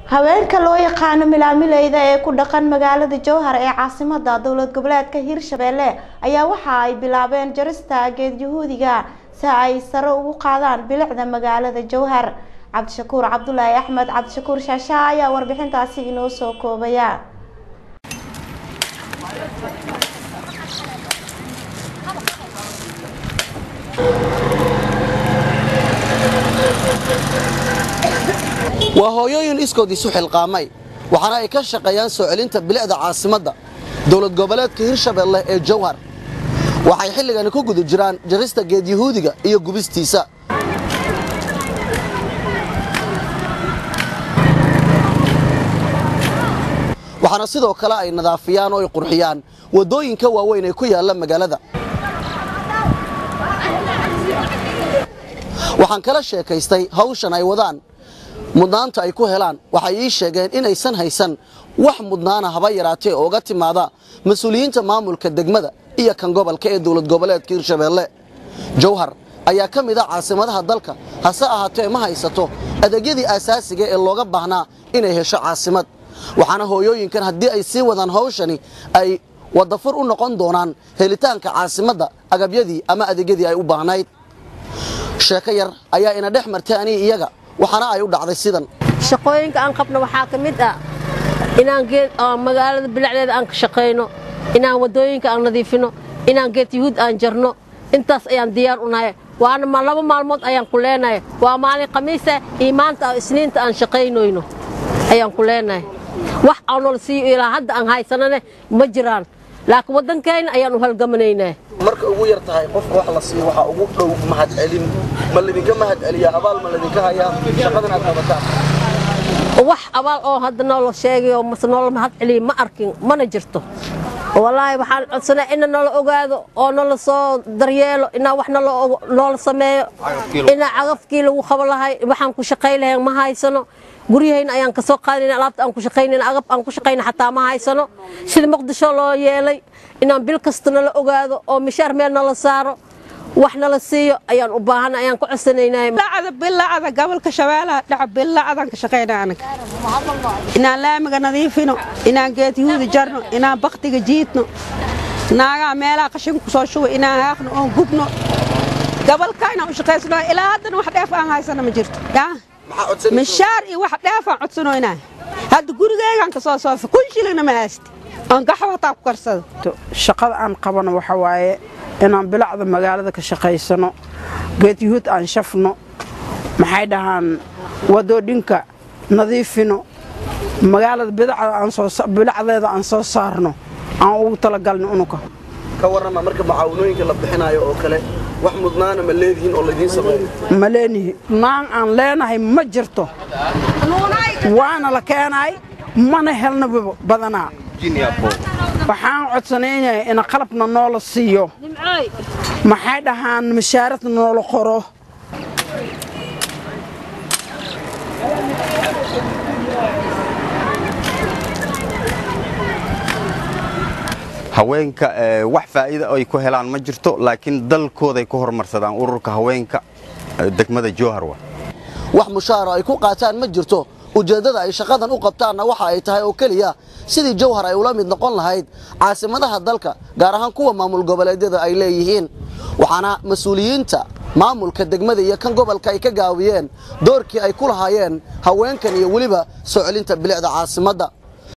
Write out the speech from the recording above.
haweenka loo yaqaano milaamileyda ee ku dhaqan magaalada jowhar ee caasimada dowlad goboleedka hirshabelle ayaa waxa ay bilaabeen jarista geed yahuudiga si ay sare ugu qaadaan bilicda magaalada jowhar cabdishakuur cabdulaahi axmed cabdishakuur shaashaa ayaa warbixintaasi inoo soo koobaya waa hooyooyin iskood isu xilqaamay waxaana ay ka shaqeeyaan soo celinta bilicda caasimadda dowlad goboleedka hirshabelle ee jowhar waxay xilligani ku guda jiraan jarista geed yahuudiga iyo gubistiisa waxaana sidoo kale ay nadaafiyaan oo ay qurxiyaan waddooyinka waaweyn ee ku yaalla magaalada waxaan kala sheekaystay hawshan ay wadaan mudnaanta ay ku helaan waxay ii sheegeen inaysan haysan wax mudnaana haba yaraatee ooga timaada mas-uuliyiinta maamulka degmada iyo kan gobolka ee dowlad goboleedka hirshabelle jowhar ayaa ka mid a caasimadaha dalka hase ahaatee ma haysato adeegyadii aasaasiga ee looga baahnaa inay hesho caasimad waxaana hooyooyinkan haddii ay sii wadaan hawshani ay wadafur u noqon doonaan helitaanka caasimadda agabyadii ama adeegyadii ay u baahnayd sheeko yar ayaa ina dhex martay anii iyaga waxaana ay u dhacday sidan shaqooyinka aan qabno waxaa ka mid ah inaan geed magaalada bilacdeeda aan ka shaqayno inaan waddooyinka aan nadiifino inaan geed yahuud aan jarno intaas ayaan diyaar u nahay waana laba maalmood ayaan ku leenahay waa maalin khamiisa iyo maanta isniinta aan shaqaynoyno ayaan ku leenahay wax aan nol siiyo ilaa hadda aan haysanane ma jiraan laakiin waddankeenna ayaan u halgamanaynaa marka ugu yar tahay qofka wax la siiyo waxaa ugu dhow mahad celin ma ladinka mahad celiyaa abaal ma ladinka hayaa shaqadan aad qabataan wax abaal oo hadda noola sheegayo mase noola mahad celiya ma arkin mana jirto wallaahi waxaan codsanaa ina nala ogaado oo nala soo daryeelo inaa wax noola sameeyo inaa cagafkii lagu qabo lahay waxaan ku shaqay lahayn ma haysano guryahayna ayaan ka soo qaadayna alaabta aan ku shaqaynayna agab aan ku shaqayna xataa ma haysano sida muqdisho loo yeelay inaan bil kasta nala ogaado oo mishaar meel nala saaro wax nala siiyo ayaan u baahan ayaan ku codsanaynaa bilacda bilacda gobolka shabeelaha dhaca bilacdaan ka shaqaynaa anaga inaan laamiga nadiifino inaan geed yahuudi jarno inaan baktiga jiidno naagaha meelaha qashin ku soo shuba inaan haaqno oon gubno gobolka inaan u shaqaysano ilaa haddana wax dheef aan haysano ma jirto yaa mishaar iyo wax dheefaan codsanoynaa hadda gurigeygaan ka soo soofa kun shilingna ma haysti oon gaxo hataa ku karsado shaqada aan qabano waxa waaye inaan bilacda magaalada ka shaqaysano geed yuhuud aan shafno maxay dhahaan wadoodhinka nadiifino magaalada bilacdeeda aan soo saarno aan ugu talagalno unuka ka warrama marka macaawanooyinka la bixinaayo oo kale wax mudnaana ma leedihiin oo laydiin sameeyo ma leenihi naan aan leenahay ma jirto waana la keenay mana helna badanaa waxaan codsanaynayaa in qalabna noola siiyo maxay dhahaan mashaaradna noola qoro haweenka wax faa'iida ay ku helaan ma jirto laakiin dalkooday ku horumarsadaan ururka haweenka degmada jowharwa wax mushaara ay ku qaataan ma jirto ujeeddada ay shaqadan u qabtaanna waxa ay tahay oo keliya sidii jowhar ay ula mid noqon lahayd caasimadaha dalka gaar ahaan kuwa maamul goboleedyada ay leeyihiin waxaana mas-uuliyiinta maamulka degmada iyo kan gobolka ay ka gaawiyeen doorkii ay ku lahaayeen haweenkan iyo weliba soo celinta bilicda caasimadda